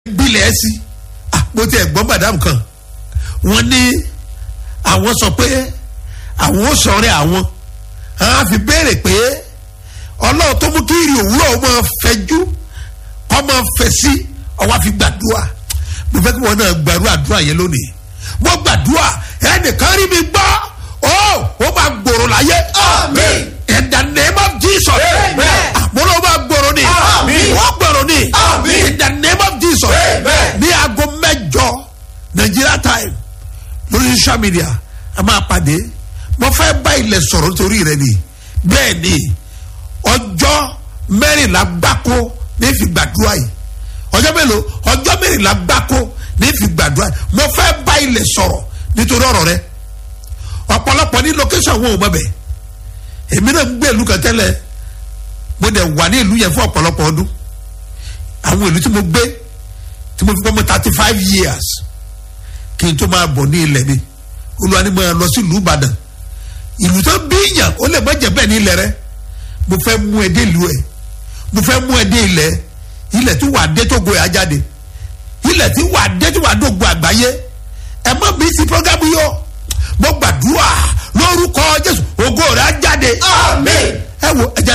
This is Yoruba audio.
gbilẹ̀ sí mo ti ẹ̀gbọ́n madam kan wọ́n ní àwọn sọ pé àwọn ó sọ̀rẹ́ àwọn àwọn á fi béèrè pé ọlọ́run tó mú kí ìrì òwúrọ̀ ó máa fẹjú kó máa fẹ̀ sí ọwọ́ àfi gbàdúrà mo fẹ́ kí wọ́n náà gbàrú àdúrà yẹn lónìí mo gbàdúrà ẹnìkan rí mi gbọ́ ó ó máa gbòòrò láyé. Àmín. in the name of jesus. Amen. àmúlò máa gbòòrò ni. Àmín. wọ́n gbòòrò ni. Àmín. in the name of jesus. Amen. ní aago mẹ́jọ nigeria time lórí social media a máa pàdé mo fẹ́ bá ilẹ̀ sọ̀rọ̀ nítorí rẹ ni bẹ́ẹ̀ ni ọjọ́ mẹ́rìnlá gbáko ní fi gbàdúrà yìí ọjọ́ mélòó ọjọ́ mẹ́rìnlá gbáko ní fi gbàdúrà yìí mo fẹ́ bá ilẹ̀ sọ̀rọ̀ nítorí ọ̀rọ̀ rẹ ọ̀pọ̀lọpọ̀ ní location wo mọ̀ bẹ́ẹ̀ èmi náà ń gbé ìlú kan tẹ́lẹ̀ mo dẹ̀ wà ní ìlú yẹn fún ọ̀pọ̀lọpọ̀ ọdún àwọn ìlú tí mo gbé tí mo fi pọ́ mọ́ thirty five years kí n tó máa bọ̀ ní ilẹ̀ mi olúwa ni mo lọ sí ìlú ìbàdàn ìlú tó bí yàn ó lè má jẹ́ bẹ́ẹ̀ ní ilẹ̀ rẹ mo fẹ́ mú ẹ dé ìlú ẹ mo fẹ́ mú ẹ dé ilẹ̀ ilẹ̀ tí wàá dé tó go ẹ̀ ajáde ilẹ̀ tí wàá dé tí wàá dógo àgbáyé ẹ má bí sí programu yọ mo gbàdúrà lórúkọ jésù ògo rẹ̀ á jáde Àmín. ẹ wo ẹ jẹ́